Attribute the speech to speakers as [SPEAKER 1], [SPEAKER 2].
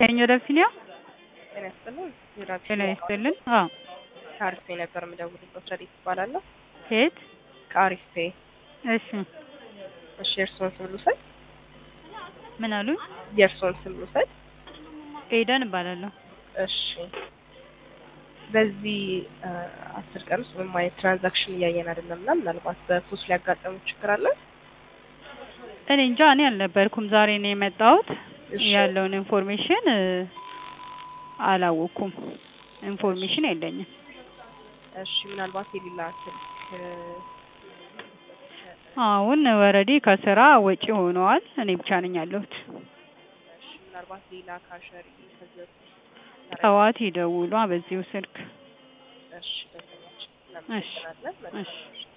[SPEAKER 1] ሰኞ ደብሲኒያ
[SPEAKER 2] ጤና ይስጥልኝ። ዩራብ
[SPEAKER 1] ጤና ይስጥልን። አዎ
[SPEAKER 2] ከአሪፍ ፔ ነበር የምደውልበት። ረዲት እባላለሁ።
[SPEAKER 1] ከየት?
[SPEAKER 2] ከአሪፍ ፔ።
[SPEAKER 1] እሺ
[SPEAKER 2] እሺ፣ የእርስዎን ስም ልውሰድ?
[SPEAKER 1] ምን አሉኝ?
[SPEAKER 2] የእርስዎን ስም ልውሰድ?
[SPEAKER 1] ኤደን እባላለሁ።
[SPEAKER 2] እሺ፣ በዚህ አስር ቀን ውስጥ ምንም አይነት ትራንዛክሽን እያየን አይደለም እና ምናልባት በፖስት ሊያጋጠሙ ችግር አለ?
[SPEAKER 1] እኔ እንጃ እኔ አልነበርኩም። ዛሬ ነው የመጣሁት።
[SPEAKER 2] እሺ።
[SPEAKER 1] ያለውን ኢንፎርሜሽን አላወቅኩም። ኢንፎርሜሽን የለኝም።
[SPEAKER 2] እሺ፣ ምናልባት የሌላ ስልክ
[SPEAKER 1] አሁን ወረዲ ከስራ ወጪ ሆነዋል። እኔ ብቻ ነኝ ያለሁት።
[SPEAKER 2] እሺ፣ ምናልባት ሌላ ካሸሪ ከዚህ በፊት
[SPEAKER 1] ጠዋት ይደውሏ በዚሁ ስልክ።
[SPEAKER 2] እሺ፣ ደንበኛችን
[SPEAKER 1] እሺ
[SPEAKER 2] እናመሰግናለን። መልካም
[SPEAKER 1] እሺ
[SPEAKER 2] ምሽት።